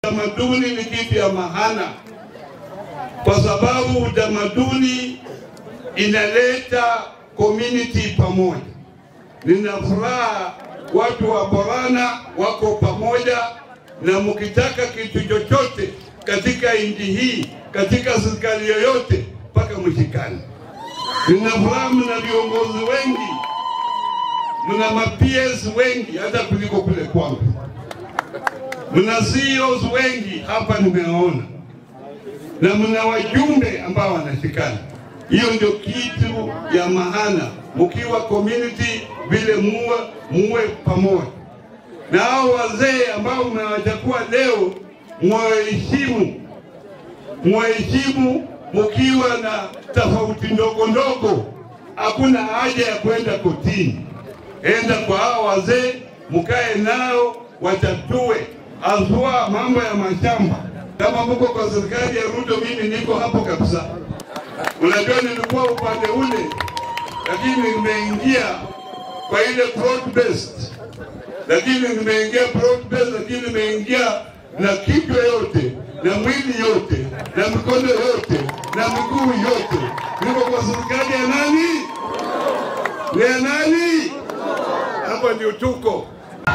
Utamaduni ni kitu ya mahana, kwa sababu utamaduni inaleta community pamoja. Nina furaha watu wa Borana wako pamoja, na mkitaka kitu chochote katika nchi hii, katika serikali yoyote, mpaka mshikane. Nina furaha mna viongozi wengi, mna ma-PS wengi hata kuliko kule kwangu, mna CEOs wengi hapa nimeona, na mna wajumbe ambao wanashikana. Hiyo ndio kitu ya maana, mkiwa community vile muwe muwe pamoja na hao wazee ambao mmewachagua leo, mwaheshimu mwaheshimu mkiwa na tofauti ndogo ndogo, hakuna haja ya kwenda kotini. Enda kwa hao wazee, mkae nao watatue, haswa mambo ya mashamba. Kama mko kwa serikali ya Ruto, mimi niko hapo kabisa. Unajua, nilikuwa upande ule, lakini nimeingia kwa ile broad based, lakini nimeingia broad based, lakini nimeingia na kichwa yote na mwili yote na mikono yote na miguu yote. Niko kwa serikali ya nani? Ni ya nani? Hapa ndio tuko.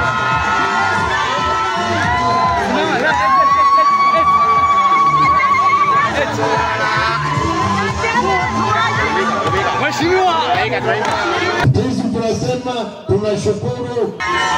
Sisi tunasema tunashukuru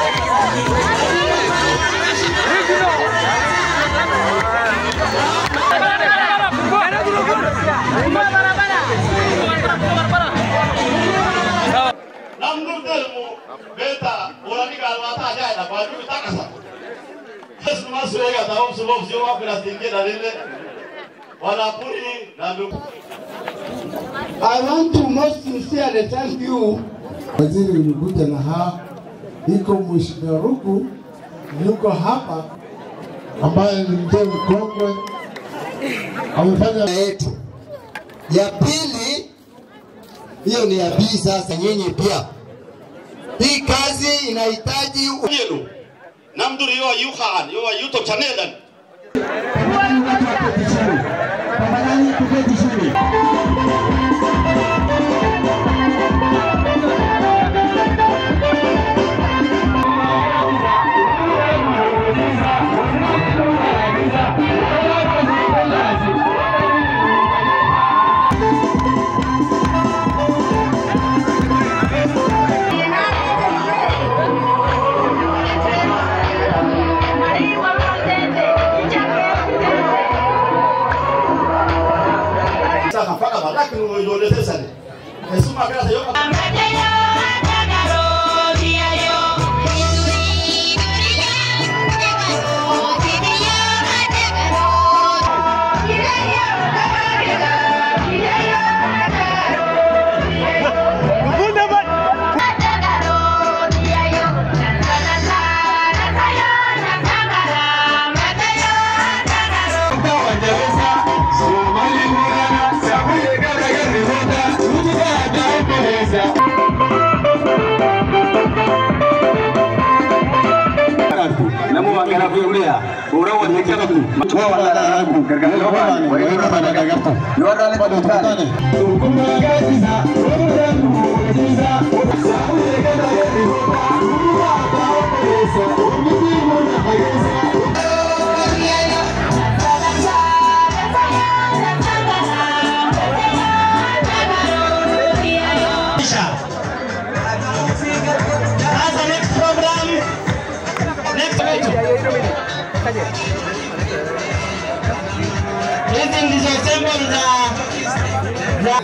namnurdelmu beta uranigalwata ajaina bajui takasa esmasuega taomsulofsiowapiratingina lile wanapuri nambi I want to most sincerely thank you. Waziri nimekuja na haa iko Mheshimiwa Ruku yuko hapa ambaye ni mzee mkongwe amefanya yetu. Ya pili, hiyo ni ya bii sasa, nyinyi pia. Hii kazi inahitaji yenu namduri yo yuhan yo youtube channelan saka mpaka badaki nuidolesesane esuma kasa yo namu magana kuya ura wa ne kana ku wa wala da ku gargara lo ba wa ira ba da gargara yo da le ba da ne to kuma ga jiza ro da ku jiza sa ku ne ga da ya ri ba ku wa da ku sa ku ni mo na ba sa Sasa next program next Hizi ndizo symbol za za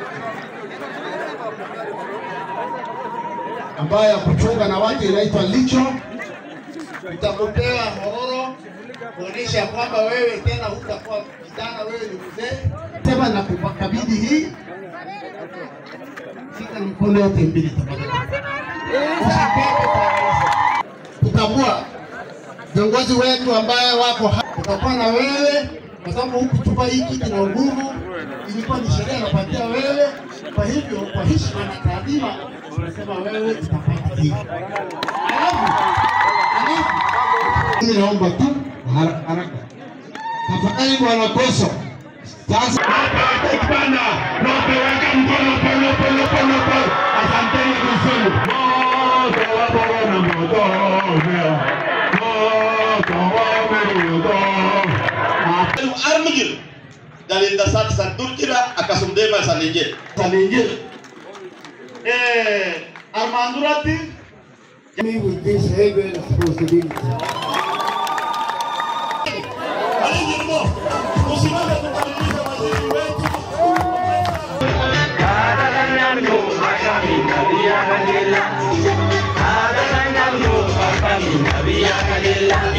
ambayo ya kuchunga na watu inaitwa licho. Utakupea hororo kuonyesha kwamba wewe tena hutakuwa kijana, wewe ni mzee. Sema na kukabidhi hii, shika na mkono yote mbili tafadhali. Usibebe kwa rahisi. Tutambua viongozi wetu ambaye wako hapa, tutakuwa na wewe kwa sababu hukuchukua hii kiti na nguvu, ilikuwa ni sheria inapatia wewe. Kwa hivyo, kwa heshima na taadhima, tunasema wewe utapata hii. Alafu alafu, mimi naomba tu haraka haraka. Tafadhali bwana Koso. Sasa Bana, nopeweka mkono pole pole pole pole. Asanteni kusema. Moto wa borona moto mea. Moto wa moto. armigir dalinda sat san durkira akasum dema salinje salinje eh armandurati me with this heavy responsibility. alijirmo usimame tukamilisha waziri wetu Ada